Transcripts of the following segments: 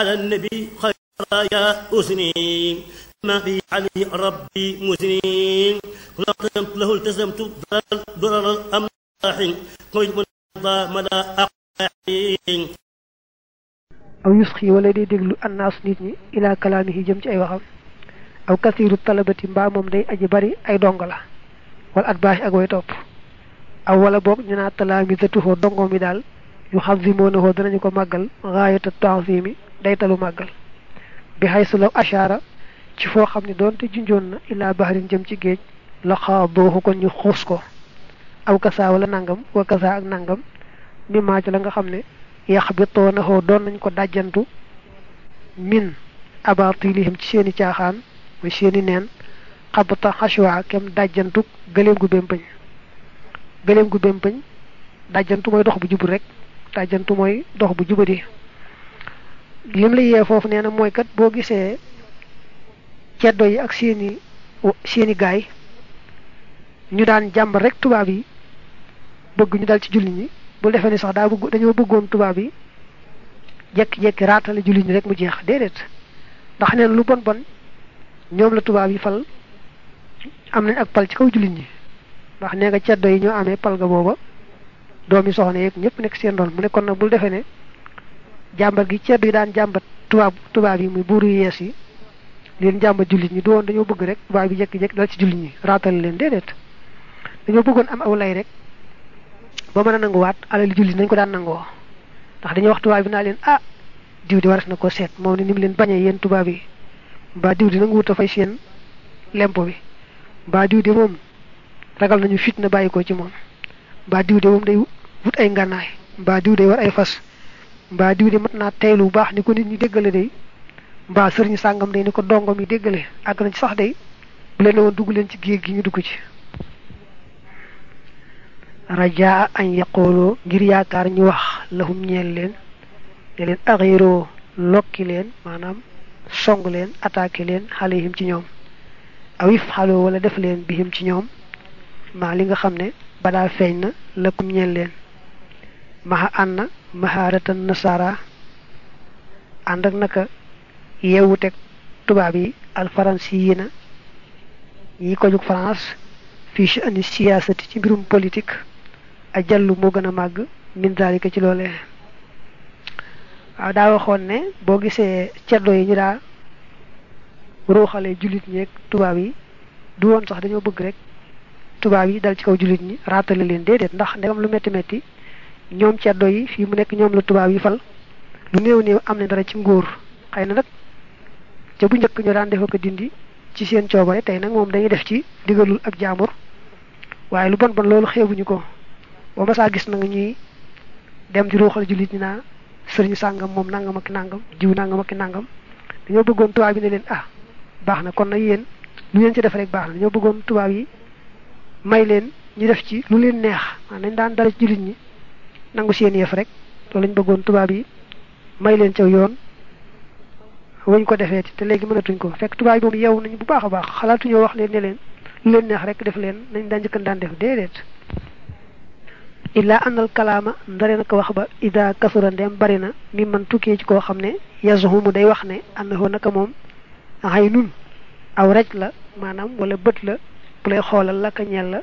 على النبي خير يا أسني ما في عليه ربي مسنين لقمت له التزمت ضرر الأملاح قلت من مدى أقاحين aw yusxi wala day déglu annaas nit ñi ila kalaamihi jëm ci ay waxam aw kasiiru talabati mbaa moom day aji bari ay dongo la wala at baax ak way topp aw wala boog ñu naa talaamisatuhoo dongo mi daal yu xazimonahoo danañu ko màggal gaayata taazimi day talu màggal bi xay su law ashaara ci foo xam ne doonte junjoon na ilaa baxarin jëm ci géej la xaadooxu kon ñu xuus ko aw kasaa wala nangam wa kasaa ak nangam mi maaj la nga xam ne yax bi toonahoo doon nañ ko dàjjantu min abatilihim ci seeni caaxaan mooy seeni neen xabata xashwa kem dàjjantu gëléem gu bémpañ gëléem gu bémpañ dàjjantu mooy dox bu jubul rek dàjjantu mooy dox bu jubadi lim la yee foofu nee na mooy kat boo gisee ceddo yi ak seeni seeni gaay ñu daan jàmbar rek tubaab yi bëgg ñu dal ci julli ñi bul defee ni sax daa bëgg dañoo bëggoon tubaab yi jekki-jekki raatale julli ñi rek mu jeex déedéet ndax neen lu bon bon ñoom la tubaab yi fal am nañ ak pal ci kaw julli ñi ndax nee nga ceddo yi ñoo amee pal ga booba doomi soxna yeeg ñëpp nekk seen doon mu ne kon nag bul defee ne jàmbat gi ceddo yi daan jàmbat tubaab tubaab yi muy buuru yees yi leen jàmbat jullit ñi du woon dañoo bëgg rek tubaab yi jekki-jekki dal ci jullit ñi raatale leen déedéet dañoo bëggoon am aw lay rek ba mën a nanguwaat alali jullit nañ ko daan nangoo ndax dañuy wax tubaab bi naa leen ah diw di waras na ko seet moom ne ni mu leen bañee yéen tubaab yi mbaa diw di nangu wut a fay seen lempo bi mbaa diw de moom ragal nañu fit na bàyyi ko ci moom mbaa diw de moom day wut ay ngànnaay mbaa diw de war ay fas mbaa diw de mat naa teylu bu baax ni ko nit ñi déggale day mbaa sëriñ sàngam day ni ko dongom yi déggale àgg nañ ci sax day bu leen woon dugg leen ci géej gi ñu dugg ci rajaa añ yaqooloo ngir yaakaar ñu wax lahum ñeel leen ne leen axiroo lokki leen maanaam song leen attaqué leen xaleyhim ci ñoom awif xaloo wala def leen bihim ci ñoom maa li nga xam ne badaa feeñ na lakum ñeel leen maxa ànd na mahaaratan nasara ànd ak naka yeewu teg tubaab yi alfaransi yi na yi ko jug France fii ci ani siyaasati ci mbirum politique a jallu moo gën a màgg min daalika ci loolee waaw daa waxoon ne boo gisee ceddo yi ñu daa ruuxale jullit ñeeg tubaab yi du woon sax dañoo bëgg rek tubaab yi dal ci kaw jullit ñi raatale leen déedéet ndax ndegam lu metti metti ñoom ceddo yi fii mu nekk ñoom la tubaab yi fal lu néew néew am na dara ci nguur xëy na nag ca bu njëkk ñu daan defa ko dindi ci seen coobare tey nag moom dañuy def ci digalul ab jaamur waaye lu bon bon loolu xeebuñu ko ba ma saa gis na nga ñuy dem di ruuxal jullit ñi naa sëriñ sàngam moom nangam ak nangam jiw nangam ak nangam dañoo bëggoon tubaab yi ne leen ah baax na kon nag yéen lu ngeen ci def rek baax na dañoo bëggoon tubaab yi may leen ñu def ci lu leen neex maanaam nañ daan dara ci jullit ñi nangu seen yëf rek loolu lañ bëggoon tubaab yi may leen caw yoon wañ ko defee te léegi mënatuñ ko fekk tubaab yi moom yeewu nañu bu baax a baax xalaatuñoo wax leen ne leen lu leen neex rek def leen nañ daan njëkkan daan def déedéet illaa anal kalaama ndare na ko wax ba ida kasura ndem bari na mi man tukkee ci koo xam ne yazuhumu day wax ne annahu naka moom xay nun aw raj la maanaam wala bët la bu lay xoolal la ka ñeel la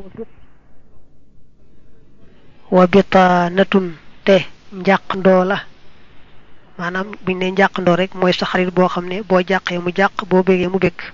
wa bitaanatun te njàq ndoo la maanaam buñ ne njàq ndoo rek mooy sa xarit boo xam ne boo jàqee mu jàq boo bégee mu bég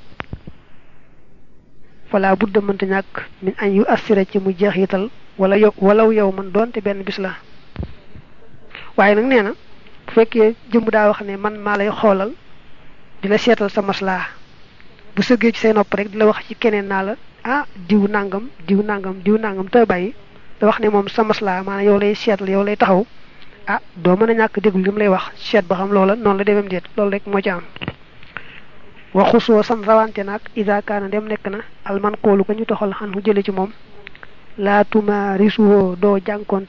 fala budda mënta ñàkk min añ yu assira ci mu jeexital wala yow walaw yow man doonte benn bis la waaye nag nee na bu fekkee jëmb daa wax ne man maa lay xoolal di la seetal sa maslaa bu sëggee ci say nopp rek di la wax ci keneen naa la ah diw nangam diw nangam diw nangam te bàyyi da wax ne moom sa maslaa maanaam yow lay seetal yow lay taxaw ah doo mën a ñàkk déglu li mu lay wax seet ba xam loola noonu la demem déet loolu rek moo ci am waxusoo san rawante nag ida kaana dem nekk na alman xoolu ko ñu toxal xan hu jële ci moom laa tuma risuwoo doo jànkoon